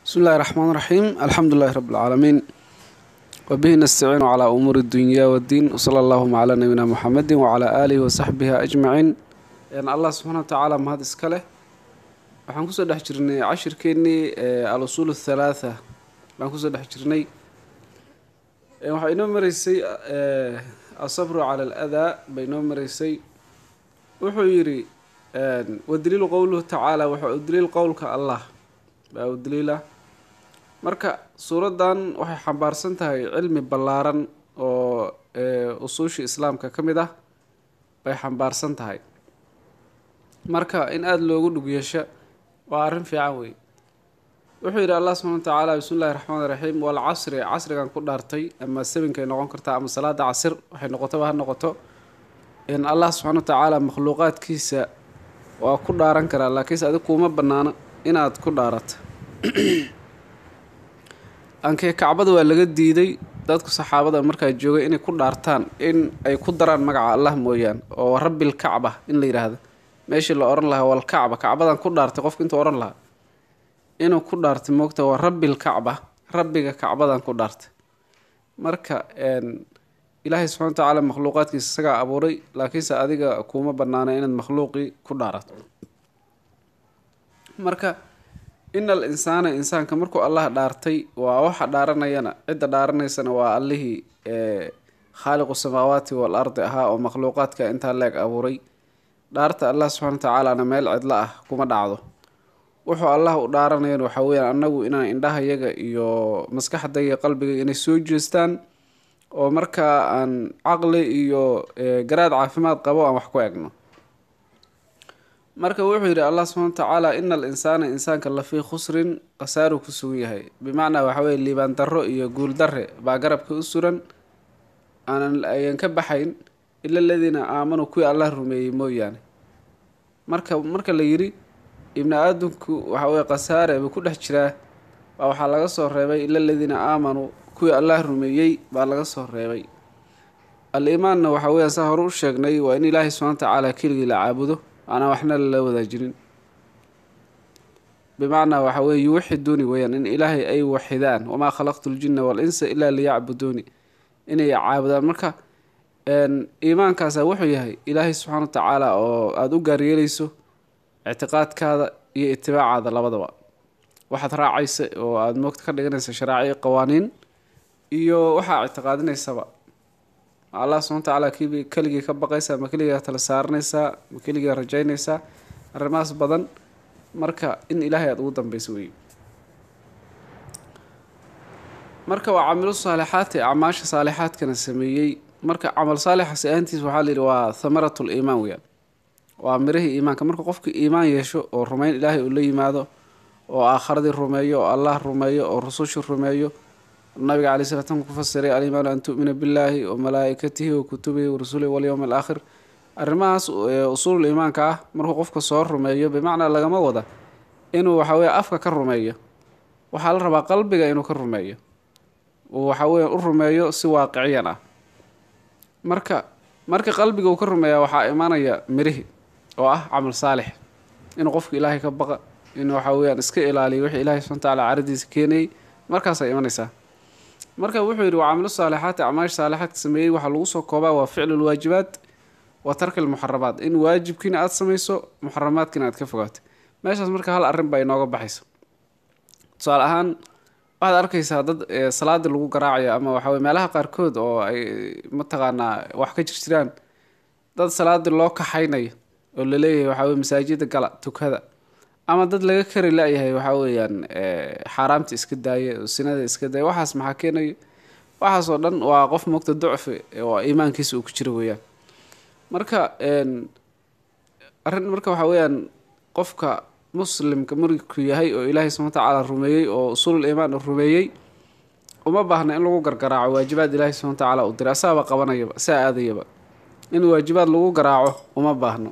بسم الله الرحمن الرحيم الحمد لله رب العالمين وبه نستعين على أمور الدنيا والدين وصلى اللهم على نبينا محمد وعلى آله وصحبه أجمعين يعني الله سبحانه وتعالى ما هذا إسكاله waxaan kusoo dhex jirnay cashirkeennii al-usuul athalaatha baan kusoo dhex jirnay waxaa inoo maraysay asabru cala aladaa bay inoo maraysay wuxuu yidhi wadaliilu qowluhu tacaala waxa u daliil qowlka allah baa u daliila marka suuraddan waxay xambaarsan tahay cilmi ballaaran oo usuushii islaamka ka mid ah bay xambaarsan tahay marka in aada loogu dhug yeesho waa arrin fiican wey wuxuu yidhi allah subxana wa tacaala bismi llahi raxmaan iraxiim walcasri casrigan ku dhaartay ama sabinkay noqon kartaa ama salaada casir waxay noqotaba ha noqoto in allah subxana wa tacaala makhluuqaadkiisa waa ku dhaaran karaa laakiinse adig kuuma bannaano inaad ku dhaarato ankee kacbada waa laga diiday dadku saxaabada markaa joogay inay ku dhaartaan in ay ku daraan magaca allah mooyaan oo rabbil kacba in la yidhaahdo meeshii la odhan lahaa walkacba kacbadan ku dhaartay qofka intuu odhan lahaa inuu ku dhaartay moogta waa rabbil kacba rabbiga kacbadan ku dhaartay marka ilaahay subxana wa tacaala makhluuqaadkiisa isagaa abuuray laakiinse adiga kuuma banaana inaad makhluuqii ku dhaarato marka ina al insaana insaanka markuu allah dhaartay waa waxa dhaaranayana cidda dhaaranaysana waa allihii khaaliqu samaawaati wal ardi ahaa oo makhluuqaadka intaa leeg abuuray dhaarta allah subxana wa tacaalana meel cidlo ah kuma dhacdo wuxuu allah u dhaaranayan waxaa weyaan annagu inaan indhahayaga iyo maskaxda iyo qalbiga inay soo jeestaan oo markaa aan caqli iyo garaad caafimaad qabo aan wax ku egno marka wuxuu yidhi allah subxana wa tacaala ina al insaana insaanka lafii khusrin khasaaruu ku sugan yahay bimacnaa waxa weye liibaan darro iyo guul darre baa garabka u suran aanan ayan ka baxayn ila aladiina aamanuu kuwii allah rumeeyey mooyaane marka marka la yidhi ibni aadamku waxa weye khasaare buu ku dhex jiraa baa waxaa laga soo reebay ila aladiina aamanuu kuwii allah rumeeyey baa laga soo reebay al-iimaanna waxa weya saa hore u sheegnay waa in ilaahay subxana wa tacaala keligii la caabudo aanaan waxna lala wadaajinin bimacnaa waxa weye yuwaxiduuni weyaan in ilaahay ay waxidaan wamaa khalaqtu ljina wal-insa ilaa liyacbuduuni inay caabudaan marka iimaankaasa wuxuu yahay ilaahay subxaana wa tacaala oo aada u gaaryeelayso ictiqaadkaada iyo itibaacaada labadaba waxaad raacaysa oo aada moogta ka dhiganaysa sharaaciyo qawaaniin iyo waxaa ictiqaadinaysaba allah subxana wa tacaala kiiba keligii ka baqaysa ma keligaa tala saaranaysaa ma keligaa rajaynaysaa arrimahaas badan marka in ilaahay aada ugu dambeyso wey marka waa camilu saalixaati acmaasha saalixaadkana sameeyey marka camal saalixas ahaantiis waxaa layidhi waa thamaratu liimaan weyaan waa mirihii iimaanka marka qofka iimaan yeesho oo rumeyn ilaahay uu la yimaado oo aakharadii rumeeyo oo allah rumeeyo oo rusushii rumeeyo nabiga calai sala slam ku fasiray alimaanu an tu'mina billaahi wa malaa'ikatihi wa kutubihi wa rasulihi walyowmi alaakhir arrimahaas usuulul iimaanka ah markuu qofka soo rumeeyo bimacnaa lagama wada inuu waxaweye afka ka rumeeyo waxaa la rabaa qalbiga inuu ka rumeeyo uu waxaweya u rumeeyo si waaqiciyan ah marka marka qalbiga uu ka rumeeya waxaa imaanaya mirihi oo ah camal saalix inuu qofka ilaahay ka baqa inuu waxa weyaan iska ilaaliyo wixii ilahay subxana watacaala caradiisa keenayay markaasay imanaysaa marka wuxuu yidhi waa camilu saalixaati acmaasha saalixaadka sameeyey waxaa lagu soo koobaa waa ficlu lwaajibaat wa tarki lmuxaramaat in waajibkiina aada samayso muxaramaadkiina aad ka fogaato meeshaas marka hal arrin baa inooga baxaysa tusaale ahaan waxaad arkaysaa dad salaadii lagu garaacayo ama waxaweye meelaha qaarkood oo ay mataqaanaa wax ka jirjiraan dad salaadii loo kaxaynayo oo laleeyahay waxaweye masaajida gala tukada ama dad laga kari la-yahay waxaa weeyaan xaaraamta iska daaya sinada iska daaya waxaas maxaa keenayo waxaas oo dhan waa qof mogta ducfi oo iimaankiisa uu ku jiro weeyaan marka arrin marka waxaa weeyaan qofka muslimka markuu yahay oo ilaahay subana watacaala rumeeyey oo usuulul iimaan uu rumeeyey uma baahna in lagu gargaraaco waajibaad ilaahay subana watacaala uu diray asaaba qabanayaba saa aadayaba in waajibaad lagu garaaco uma baahno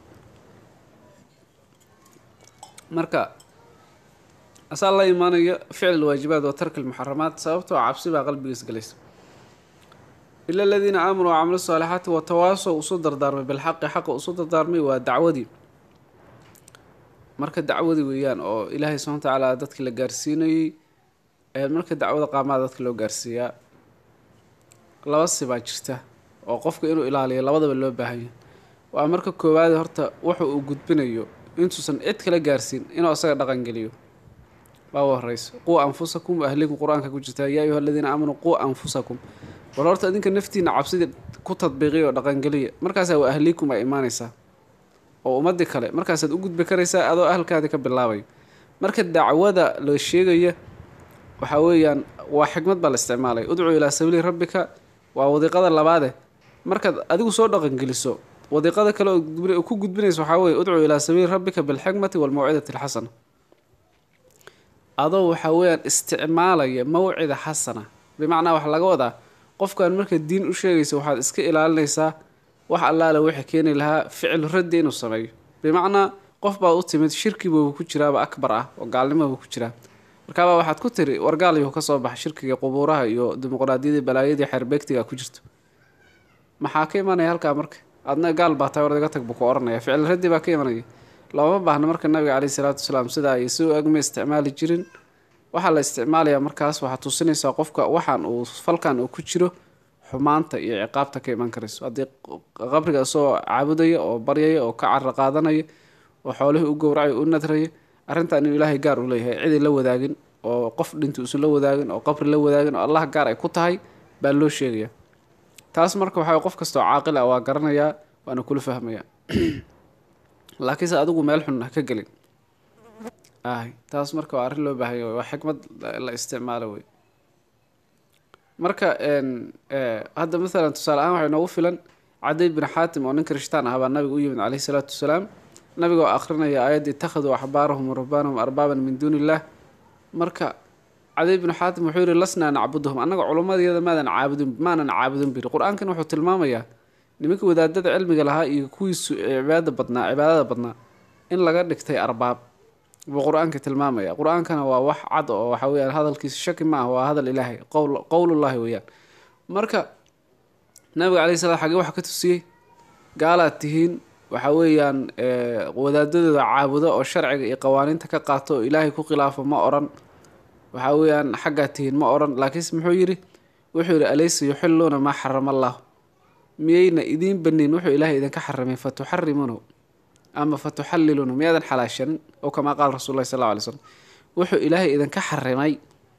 marka asaa la imaanayo ficl waajibaat wa tarki lmuxaramaat sababtoo cabsi baa qalbigiis galaysa ila aladiina aamanuu wacamilu saalixaati watawaasow usu dardaarmay bilxaqi xaqa usu dardaarmay waa dacwadii marka dacwadii weeyaan oo ilaahay subxana watacaala dadki la gaarsiinayey marka dacwada qaamaha dadka loo gaarsiiyaa laba sibaa jirta oo qofka inuu ilaaliyo labadaba loo baahanya waa marka koowaad horta wuxa uu gudbinayo intuusan cid kala gaarsiin inuu asaga dhaqangeliyo waa u horeyso quu anfusakum ahlikum qur-aanka ku jirta yaa ayuha aladiina aamanuu quu anfusakum bal horta idinka naftiina cabsidii ku tadbiiqiya oo dhaqangeliya markaasaa wa ahlikum ay imaanaysaa oo ummadii kale markaasaad u gudbi karaysaa adoo ahalkaadii ka bilaabayo marka dacwada la sheegaya waxaa weeyaan waa xikmad baa la isticmaalay udcuu ilaa sabiili rabbika waa wadiiqada labaade markaad adigu soo dhaqangeliso wadiiqada kale oo ku gudbinaysa waxaa weye udcuu ilaa sabiili rabbika bilxikmati walmawcidati alxasana adoo waxaa weeyaan isticmaalaya mawcida xasana bimacnaa waxaa laga wadaa qofkan marka diin u sheegaysa waxaad iska ilaalinaysaa wax allaale wixii keeni lahaa ficil raddi inuu sameeyo bimacnaa qof baad u timid shirkibuuba ku jiraaba akbar ah oo gaalnimabu ku jiraa markaabaa waxaad ku tiri wargaalyuhu ka soo baxa shirkiga qubuuraha iyo dimuqraadiyadii balaayadii xeerbeegtiga ku jirto maxaa ka imanaya halkaa marka adna gaal baa tahay war iga tag buu ku oranaya ficil raddi baa ka imanaya looma baahna marka nabiga caleyhi salaatu wasalaam sidaa ay si agma isticmaali jirin waxaa la isticmaalayaa markaas waxaa tusinaysaa qofka waxaan uu falkan uu ku jiro xumaanta iyo ciqaabta ka iman karayso haddii qabriga isagoo caabudaya oo baryaya oo ka caro qaadanaya oo xoolihii u gowracaya u nadraya arrintan inuu ilaahay gaar u leeyahay ciday la wadaagin oo qof dhinta uusan la wadaagin oo qabri la wadaagin oo allah gaar ay ku tahay baa loo sheegaya taas marka waxaa qof kastoo caaqil ah waa garanayaa waana kula fahmaya laakiinse adigu meel xun ha ka gelin ay taas marka waa arrin loo baahanya waa xikmad la isticmaalo wey marka hadda maalan tusaale ahaan waxay noogu filan cadiy bin xaatim oo nin kirishtaan ah baa nabiga u yimid caleyhi salaatu wasalaam nabiga oo akhrinaya aayadda ittakhaduu axbaarahum warahbaanahum arbaaban min duuni illah marka cadiy bin xaatim wuxuu yihi lasnaa nacbuduhum annaga culummadeeda maadan caabudin maanan caabudin biri qur-aankan wuxuu tilmaamayaa nimanka wadaadada cilmiga lahaa iyo kuwiisu cibaadada badnaa cibaadada badnaa in laga dhigtay arbaab buu qur-aanka tilmaamaya qur-aankana waa wax cad oo waxa weyaan hadalkiisa shaki ma ah waa hadal ilaahay qowl qowlullahi weeyaan marka nabiga caleyhi salaam xagee waxa ka tusiyey gaalaad tihiin waxa weeyaan wadaadadooda caabudo oo sharciga iyo qawaaniinta ka qaato oo ilaahay ku khilaafo ma oran waxa weeyaan xaggaad tihiin ma oran laakiinse muxuu yidhi wuxuu yidhi alaysa yuxiluuna maa xarama allah miyayna idiin banin wuxuu ilaahay idinka xarimay fatuxarimuunahu ama fatuxalliluuna miyaadan xalaashanin oo kamaa qaala rasul llahi sal lla alay slam wuxuu ilaahay idinka xarimay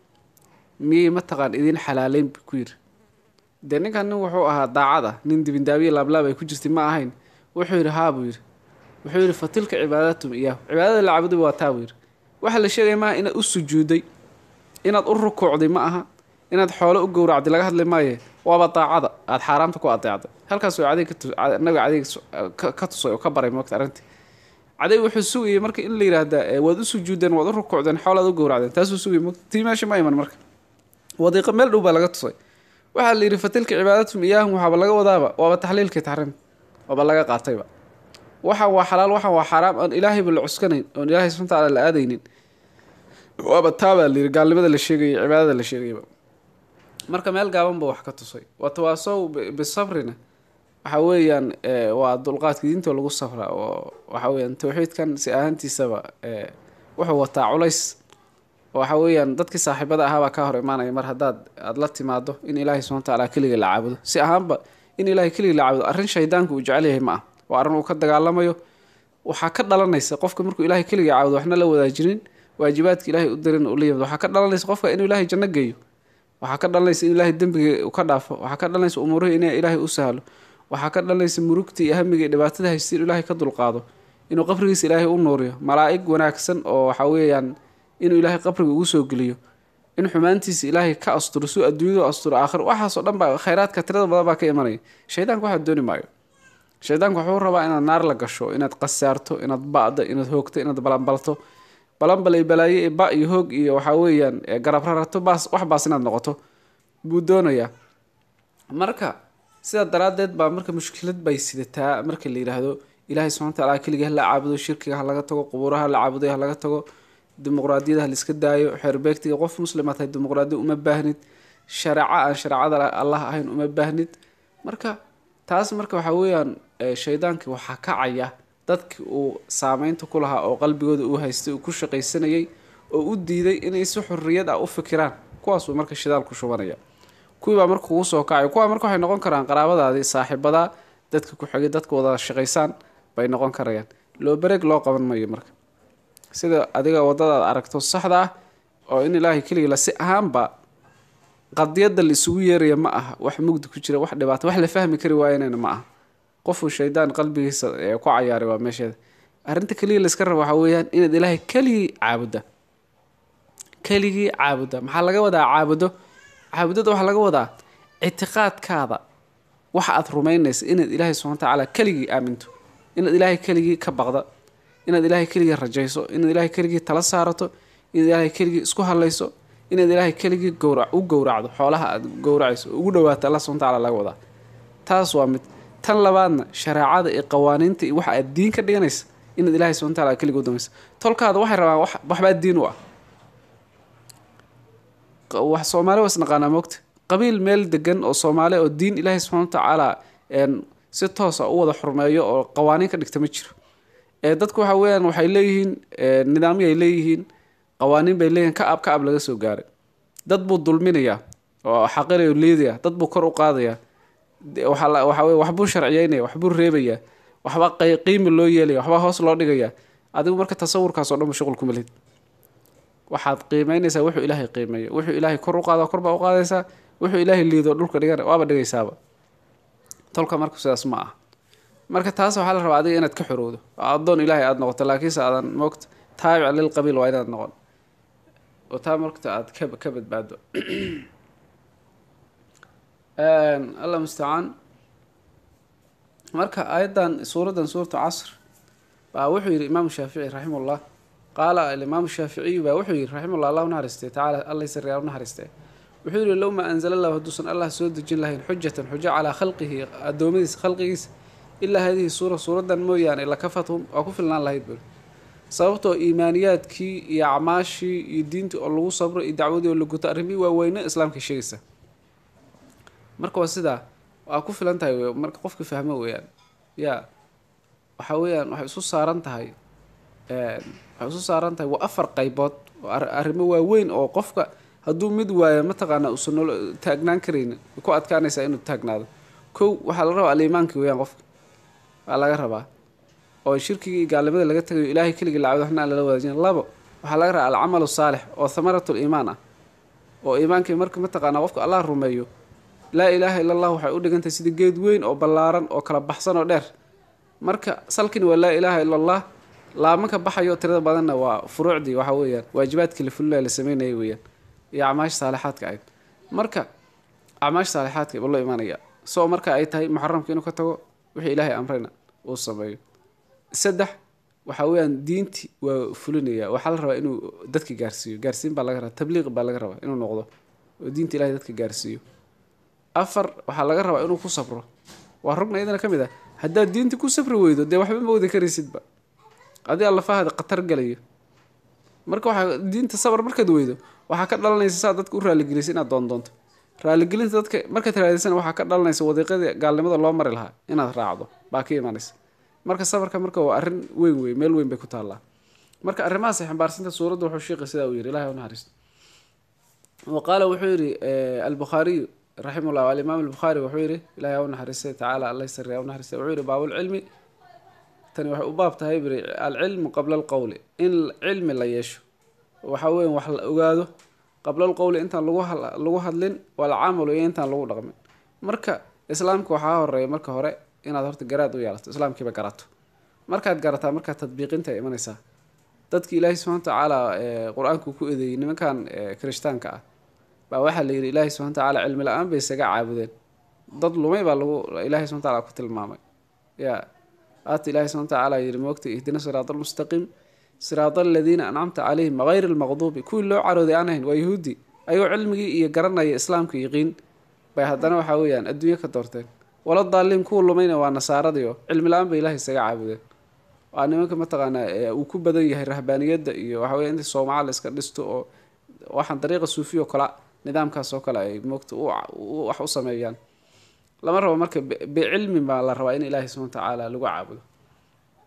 miyay mataqaan idiin xalaaleyn bu ku yidhi dee ninkan nin wuxuu ahaa daacad ah nin dibindaabiya laablaab ay ku jirtay ma ahayn wuxuu yidhi haa buu yidhi wuxuu yidhi fatilka cibaadatum iyaahu cibaadada la cabuday waa taa buu yidhi waxaa la sheegaya maaha inaad u sujuuday inaad u rukuucday ma aha inaad xoolo u gowracday laga hadli maaye waaba daacada aada xaaraamta ku adeecday halkaas adeeg nabiga adeeg ka tusay oo ka baray moogta arrintii caday wuxuu sugayay marka in la yidhaahda waad u sujuudeen waad u rukuucdeen xoolaad u gowracdeen taasuu sugayay moogta tii meesha ma iman marka wadiiqa meel dhow baa laga tusay waxaa la yidhi fatilka cibaadatum iyaahum waxaaba laga wadaaba waaba taxliilkii taxriim waaba laga qaatayba waxaan waa xalaal waxaan waa xaaraam oon ilaahayba la cuskanayn oon ilaahay subxana taala la aadaynin waaba taabaa la yidhi gaalnimada la sheegayay cibaadada la sheegayaba marka meel gaaban ba wax ka tusay watawaasow bisabrina waxa weeyaan waa dulqaadka diinta lagu safra oo waxa weyaan tawxiidkan si ahaantiisaba wuxuu wataa culays waxa weeyaan dadkii saaxiibada ahaabaa ka hor imaanaya mar haddaad aada la timaado in ilaahay subxana taala keliga la caabudo si ahaanba in ilaahay keliga la caabudo arrin shaydaanka uu jecel yahay ma ah waa arrin uu ka dagaalamayo waxaa ka dhalanaysa qofka markuu ilaahay keliga caabudo waxna la wadaajinin waajibaadka ilaahay u darin uu la yimid waxaa ka dhalanaysa qofka inuu ilaahay janno geeyo waxaa ka dhalanaysa in ilaahay dembiga u ka dhaafo waxaa ka dhalanaysa umuurihii in ilaahay u sahlo waxaa ka dhalanaysa murugta iyo hamiga iyo dhibaatada haysta in ilaahay ka dulqaado inuu qabrigiisa ilaahay u nuuriyo malaa'ig wanaagsan oo waxa weeyaan inuu ilaahay qabriga ugu soo geliyo in xumaantiisa ilaahay ka asturo suu adduunyadu asturo aakhir waxaasoo dhan baa khayraadka tirada badan baa ka imanaya shaydaanka waxaa dooni maayo shaydaanku wuxuu rabaa inaad naar la gasho inaad qasaarto inaad ba'do inaad hoogto inaad balanbalto balanbalay balaaye ee ba iyo hoog iyo waxaa weeyaan garab rarato baas wax baas inaad noqoto buu doonayaa marka sidaa daraaddeed baa marka mushkilad bay sidataa marka la yidhaahdo ilaahay subxana wataala keliga ha la caabudo shirkiga ha laga tago qubuuraha ha la caabuday ha laga tago dimuqraadiyada ha laiska daayo xeerbeegtiga qof muslima tahay dimuqraadiya uma baahnid shareeco aan shareecada allah ahayn uma baahnid marka taas marka waxaa weeyaan shaydaankii waxaa kacaya dadkii uu saameynta ku lahaa oo qalbigooda uu haystay uu ku shaqaysanayay oo u diiday inay si xurriyad ah u fikiraan kuwaasuu marka shidaal ku shubanaya kuwiibaa marka kugu soo kacay kuwaa marka waxay noqon karaan qaraabadaadii saaxiibadaa dadka ku xigay dadka wada shaqaysaan bay noqon karayaan loo bareeg loo qaban mayo marka sida adiga wadadaad aragto saxda ah oo in ilaahay keligii la si ahaanba qadiyadda la isugu yeeraya ma aha wax mugdi ku jira wax dhibaato wax la fahmi kari waayanayna ma aha qofuu shaydaan qalbigiisa ee ku cayaaray waa meesheeda arrinta keliya layska raba waxaa weeyaan inaad ilaahay keligii caabudda keligii caabudda maxaa laga wadaa caabudo caabudada waxaa laga wadaa ictiqaadkaada waxa aad rumaynaysa inaad ilaahay subxana wa tacaala keligii aaminto inaad ilaahay keligii ka baqda inaad ilaahay keligii rajayso inaad ilaahay keligii tala saarato inaad ilaahay keligii isku hadlayso inaad ilaahay keligii gowra u gowracdo xoolaha aad gowracayso ugu dhawaato alla subxana wa tacaala laga wadaa taas waa mid tan labaadna shareecada iyo qawaaniinta iyo waxa aad diin ka dhiganaysa inaad ilaahay subxana wa tacaala keligii udamaysa tolkaada waxay rabaan wax waxbaa diin u ah wax soomaali waa isnaqaanaa moogta qabiil meel degan oo soomaali oo diin ilaahay subxana wa tacaala si toosa u wada xurmeeyo oo qawaaniin ka dhigta ma jiro ee dadku waxa weeyaan waxay leeyihiin nidaamyo ay leeyihiin qawaaniin bay leeyihiin ka ab ka ab laga soo gaaray dad buu dulminayaa oo xaqirayo liidaya dad buu kor u qaadayaa waxa weye waxbuu sharciyeynaya waxbuu reebayaa waxba qiimi loo yeelaya waxba hoos loo dhigaya adigu marka tasawurkaas oo dhan ba shuqul kuma lihid waxaad qiimeynaysaa wuxuu ilaahay qiimeeyo wuxuu ilaahay kor u qaada kor baa u qaadaysaa wuxuu ilaahay liido dhulka dhigan waaba dhigaysaaba tolka marka sidaas ma ah marka taas waxaa la rabaa adiga inaad ka xorowdo addoon ilaahay aada noqoto laakiinse aadan moogta taabic lil qabiil waa inaad noqon oo taa markta aad ka ka badbaado allah mustacaan marka aayaddan suuraddan suuratu casr baa wuxuu yidhi imaamu shaafici raximahullah qaala alimaamu shaaficiyu baa wuxuu yidhi raximahullah allah unaxariistay tacaala allah sariyaa unaxariistay wuxuu yidhi low maa anzala allahu hadduusan allah soo dejin lahayn xujatan xujo calaa khalqihi addoommadiisa khalqigiisa ilaa hadihi suura suuraddan mooyaane lakafathum waa ku filnaan lahayd buri sababtoo iimaaniyaadkii iyo acmaashii iyo diintii oo lagu sabro iyo dacwadii oo la guto arrimihii waaweyne islaamka sheegaysa marka waa sidaa waa ku filan tahay w marka qofka fahmo weeyaan yaa waxa weeyaan waxay isu saaran tahay waxay isu saaran tahay waa afar qaybood oo arrimo waaweyn oo qofka hadduu mid waayo mataqaanaa uusan nolo taagnaan karaynin ku adkaanaysaa inuu taagnaado kow waxaa la rabaa aliimaankii weeyaan qofka waa laga rabaa oo shirkigii iyo gaalnimada laga tagayo ilaahay keligii lacabdo waxna aan lala wadaajin labo waxaa laga rabaa alcamalu saalix oo thamaratul iimaan ah oo iimaankii marka mataqaanaa qofka allah rumeeyo laa ilaaha illa allah waxay u dhigantahay sida geed weyn oo ballaaran oo kala baxsan oo dheer marka salkini waa laa ilaaha illa allah laamanka baxayo tirada badanna waa furuucdii waxa weeyaan waajibaadkii la fulilaa la sameynaya weeyaan iyo acmaasha saalixaadka ahayd marka acmaasha saalixaadka ba loo imaanaya soo marka ay tahay muxaramka inuu ka tago wixii ilaahay amrayna uu sameeyo saddex waxa weeyaan diinti waa fulinaya waxaa la rabaa inuu dadka gaarsiiyo gaarsiin baa laga rabaa tabliiq baa laga rabaa inuu noqdo oo diinta ilahay dadka gaarsiiyo afar waxaa laga rabaa inuu ku sabro waa rugna iyadana ka mid ah haddaad diinta ku sabri weydo dee waxba ma wadi karaysidba adi allafahaada khatar galayo marka waxaa diinta sabar markaad weydo waxaa ka dhalanaysa saa dadka u raaligelisay inaad doondoonto raaligelinta dadka markaad raadisana waxaa ka dhalanaysa wadiiqadii gaalnimada loo mari lahaa inaad raacdo baa ka imaanaysa marka sabarka marka waa arrin weyn wey meel weyn bay ku taallaa marka arrimahaas xambaarsanta suuradda wuxuu sheeqay sidaa uu yidhi ilahay unaxariisto wa qaala wuxuu yidhi albukhaariyu raximahullah alimaam albukhaari wuxuu yidhi ilahay ha unaxariistay tacaala alla sari ha unaxariistay wuxuu yidhi baabulcilmi tani waxay u baab tahay biri alcilmu qabla alqowli in cilmi la yeesho waxa weya wax la ogaado qabla alqowli intaan lagu hadlin walcamalu iyo intaan lagu dhaqmin marka islaamka waxaa horeeya marka hore inaad horta garaad u yeelato islaamkiiba garato markaad garataa markaa tadbiiqinta ay imanaysaa dadki ilaahay subxana watacaala qur-aanku ku eedeeyey nimankan kirishtaanka ah baa waxaa la yidhi ilaahay subxana watacaala cilmi la-aan bay isaga caabudeen dad lumay baa lagu ilahay subxana wataala ku tilmaamay ya aata ilahay subxana watacaala yidhi moogta ihdina siraada almustaqiim siraada aladiina ancamta calayhim hayr almaqduubi kuwii loo carooday aan ahayn waa yahuudi ayagoo cilmigii iyo garanaya islaamka yaqiin bay haddana waxaa weeyaan adduunyo ka doorteen wala daaliin kuwa lumayna waa nasaaradii oo cilmi la-aan bay ilahay isaga caabudeen waa nimanka mataqaanaa uu ku badan yahay rahbaaniyadda iyo waxa weya inta soomaca la iska dhisto oo waxaan dariiqa suufiya oo kale nidaamkaas oo kale ay moogta wax u sameeyaan lama rabo marka bicilmi baa la rabaa in ilaahay subana watacaala lagu caabudo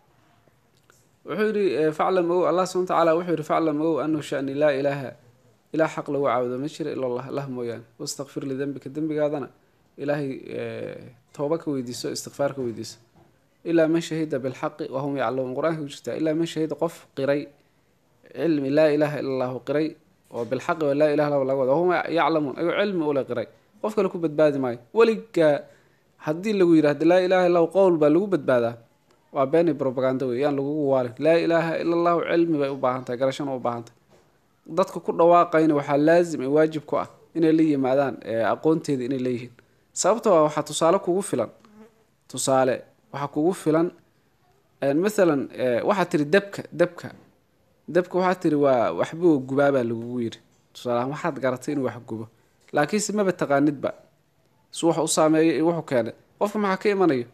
wuxuu yidhi faclam ow allah subana watacaala wuxuu yidhi faclam ow anahu shani laa ilaaha ilaah xaq lagu caabudo ma jira ila allah lah mooyaane wastakfir lidembika dembigaadana ilaahay tooba ka weydiiso istikfaar ka weydiiso ilaa man shahida bilxaqi wahum yaclamuun qur-aanka ku jirtaa ilaa man shahida qof qiray cilmi laa ilaaha ila allahu qiray oo bilxaqi waa laa ilaha illa laga wada wahum yaclamuun ayuu cilmi ule qiray qof kale ku badbaadi maayo weligaa haddii lagu yidhahdo laa ilaha illahu qowl baa lagu badbaadaa waa beeni robaganda wey yaan lagugu waalin laa ilaaha ila allahu cilmi bay u baahan tahay garashana u baahan tahay dadka ku dhawaaqayna waxaa laazim ee waajib ku ah inay la yimaadaan aqoonteeda inay leeyihiin sababtoo ah waxaa tusaale kugu filan tusaale waxaa kugu filan mathalan waxaa tiri dabka dabka dabka waxaa tiri waa waxbuu gubaabaa lagugu yidhi tusaaleahaan waxaad garatay inuu wax gubo laakiinse maba taqaanidba su wax u saameeyo iyo wuxuu keenay qofka maxaa ka imanayo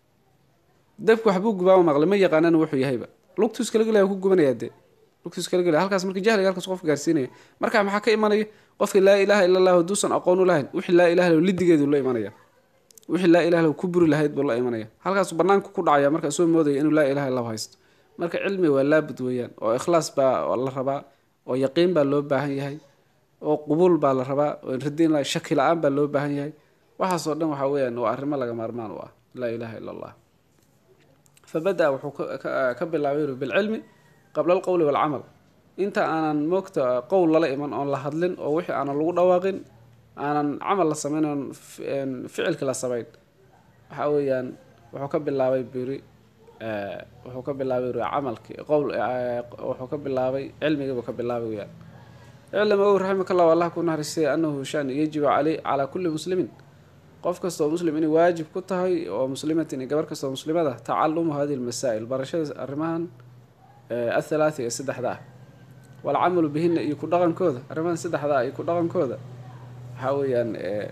dabka waxbuu gubaaba maqlay ma yaqaanana wuxuu yahayba lugtuus kala gelaya ku gubanayaa dee lugtuus kala gelaya halkaas marka jahliga halkaas qofka gaarsiinaya marka maxaa ka imanaya qofka laa ilaaha illa allah haduusan aqoon u lahayn wixii laa ilaha lahu lidigeedu la imanaya wixii laa ilaha lahu ku buri lahayd buu la imanaya halkaasu banaanka ku dhacaya marka soo moodaya inuu laa ilaha illahu haysto marka cilmi waa laabud weeyaan oo ikhlaas baa la rabaa oo yaqiin baa loo baahan yahay oo qubuul baa la rabaa oo radin shaki la-aan baa loo baahan yahay waxaasoo dhan waxaa weyaan waa arrimo laga maarmaan u ah laa ilaha illa allah fabada wuxuu ka bilaabay bilcilmi qabla alqowli walcamal inta aanan moogta qowl lala iman oon la hadlin oo wixii aanan lagu dhawaaqin aanan camal la samayn oon ficilki la samayn waxaa weeyaan wuxuu ka bilaabay biri wuxuu ka bilaabay biri camalkii qowl wuxuu ka bilaabay cilmigiibuu ka bilaabay weyaan iclam ow raximaka allah allah ku naxariistay anahu shan yajibu caley calaa kulli muslimin qof kastoo muslim inay waajib ku tahay oo muslimatin iyo gabar kastoo muslimada tacalumu hadihi lmasaa'il barashada arrimahan athalaati ee saddexda ah walcamalu bihina iyo ku dhaqankooda arrimahan saddexda ah iyo ku dhaqankooda waxaa weeyaan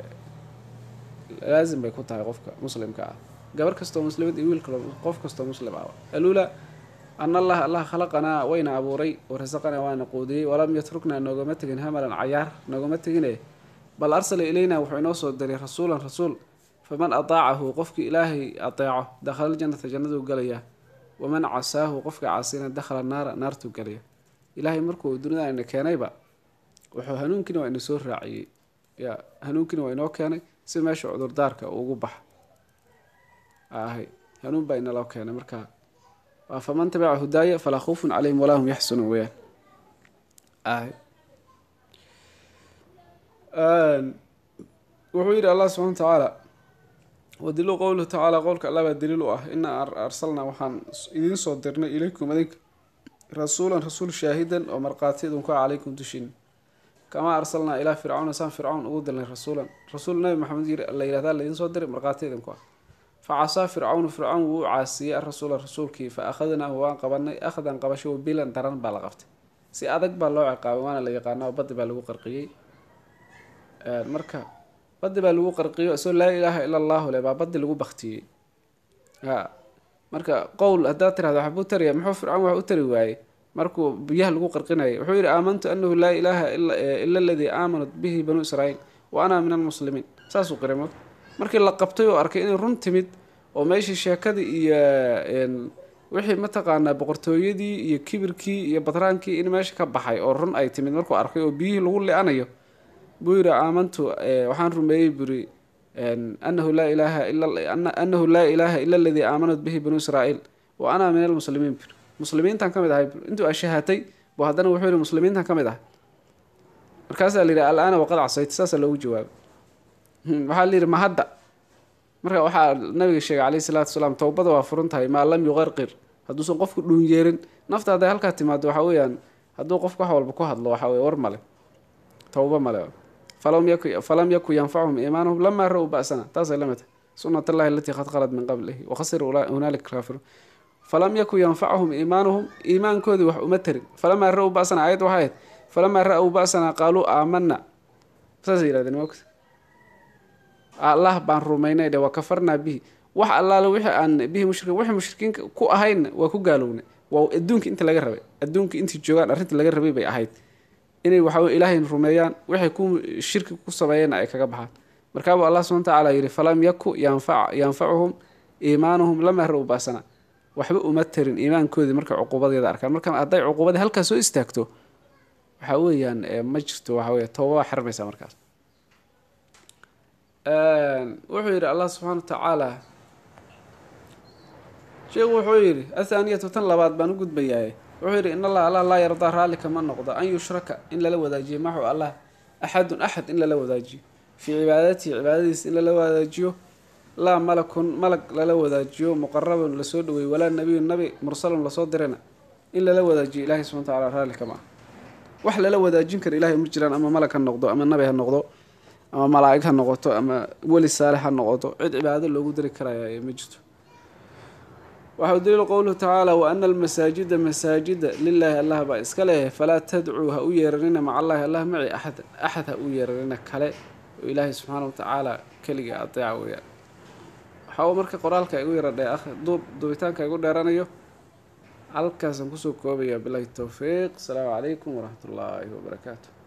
laazim bay ku tahay qofka muslimka ah gabar kastoo muslimad iyo wiil kalo qof kastoo muslim ah aluula ana allaha allah khalaqanaa wayna abuuray warasaqanaa waana quudiyey walam yatruknaa noogama tegin hamalan cayaar noogama tegine bal arsala ilayna wuxuu inoo soo diray rasuulan rasuul faman ataacahu qofkii ilaahay ateeco dakhala ljannata jannaduu galayaa waman casaahu qofka caasina dakhala naara naartuu galaya ilaahay markuu dunida ina keenayba wuxuu hanuunkiina waa ina soo raaciyey ya hanuunkiina waa inoo keenay si meesha cudurdaarka ugu baxa ahay hanuun baa inaloo keenay marka waa faman tabica hudaaya falaa khawfun calayhim walaa hum yaxsunuun weyaan ahay wuxuu yidhi allah subxana wa tacaala wadilu qowluhu tacaala qowlka allah baa daliil u ah inaa arsalnaa waxaan idiin soo dirnay ilaykum adinka rasuulan rasuul shaahidan oo markhaati idinku ah calaykum dushin kamaa arsalnaa ilaa fircawna saan fircawn ugu dilnay rasuulan rasuul nabi maxamed la yihahdaa laidiin soo diray markhaati idinku ah fa casaa fircawnu fircawn wuu u caasiyey arasuula rasuulkii fa akhadnaahu waan qabanay akhdan qabasho bilan daran baa la qabtay si adag baa loo ciqaabay waana la yaqaana oo badi baa lagu qarqiyey marka badi baa lagu qarqiyo isagoo laa ilaaha ila allahu le baa badi lagu baktiyey ha marka qowl haddaad tirahdo waxbuu taraya muxuu fircawn wax u tari waayey markuu biyaha lagu qarqinayay wuxuu yidhi aamantu anahu laa ilaaha ila aladii aamanat bihi banuu israa'iil wa ana min almuslimiin saasuu qiray mo markii la qabtay oo arkay inay run timid oo meeshii sheekadii iyo wixii mataqaanaa boqortooyadii iyo kibirkii iyo badraankii in meesha ka baxay oo run ay timid markuu arkay oo biyihii lagu li-anayo buu yidhi aamantu waxaan rumeeyey buri anahu laa ilaaha anahu laa ilaaha ila aladii aamanat bihi banuu israa'iil wa ana min almuslimiin buri muslimiintan ka mid ahay intuu ashahatay buu haddana wuxuu yihi muslimiintan ka mid ahay markaasaa la yidhi al-aana waqad casayta saasaa loogu jawaabay waxaa la yidhi ma hadda marka waxaa nabiga sheegay calayhi salaatu wasalaam towbada waa furan tahay maa lam yuqarqir hadduusan qofku dhuun yeerin nafta hadday halkaa timaado waxaa weeyaan hadduu qofku wax walba ku hadlo waxaa weye war male towba male falam yaku yanfacuhum iimaanuhum lamaa ra-u ba'sana taasay la mid tahay sunat allahi alatii qad qalad min qablihi wakhasira hunaalika kaafiruun falam yaku yanfacuhum iimaanuhum iimaankoodii wax uma tarin falamaa ra-u ba'sana ayad waxay ahayd falamaa ra-u ba'sana qaaluu aamana saasay yihahdeen mogta allah baan rumaynay dhe waa kafarnaa bihi wax allaale wixii aan bihi mushrikiin wixii mushrikiinka ku ahaynna waa ku gaalownay waa adduunka inta laga rabay adduunka intii joogaan arrintii laga rabay bay ahayd inay waxaweye ilaahay rumeeyaan waxay ku shirki ku sameeyeenna ay kaga baxaan markaabuu allah subana watacaala yidhi falam yaku yanfa yanfacuhum iimaanuhum lamaa ra-u baasana waxba uma tarin iimaankoodii markay cuquubadeeda arkaan marka hadday cuquubadii halkaas soo istaagto waxaa weeyaan ma jirto waxa weya tooba waa xirmaysaa markaas wuxuu yidhi allah subxaana wa tacaala sheekhu wuxuu yidhi athaaniyatu tan labaad baan u gudbayaaye wuxuu yidhi in allah allah laa yardaa raalli kama noqdo an yushraka in lala wadaajiyo maxu allah axadun axad in lala wadaajiyo fii cibaadatihi cibaadadiisa in lala wadaajiyo laa malakun malag lala wadaajiyo muqarabun lasoo dhaweeyey walaa nabiyun nabi mursalun lasoo dirana in lala wadaajiyo ilahay subxana watacaala raalli kama ah wax lala wadaajin kara ilahay ma jiraan ama malag ha noqdo ama nabi ha noqdo ama malaa'ig ha noqoto ama weli saalix ha noqoto cid cibaado loogu dari karaya ma jirto waxau daliilu qowluhu tacaala wa ana almasaajida masaajida lilaahi allah baa iska leeyahay falaa tadcuu ha u yeeranina maca allahi allah maci axadan axad ha u yeeranina kale oo ilaahay subxaana watacaala keliga adeeca weeyaan waxa uu marka qoraalka igu yara dhe duub duubitaanka igu dheeranayo halkaasaan kusoo koobayaa bilahi towfiiq asalaamu calaykum waraxmat ullaahi wabarakaatu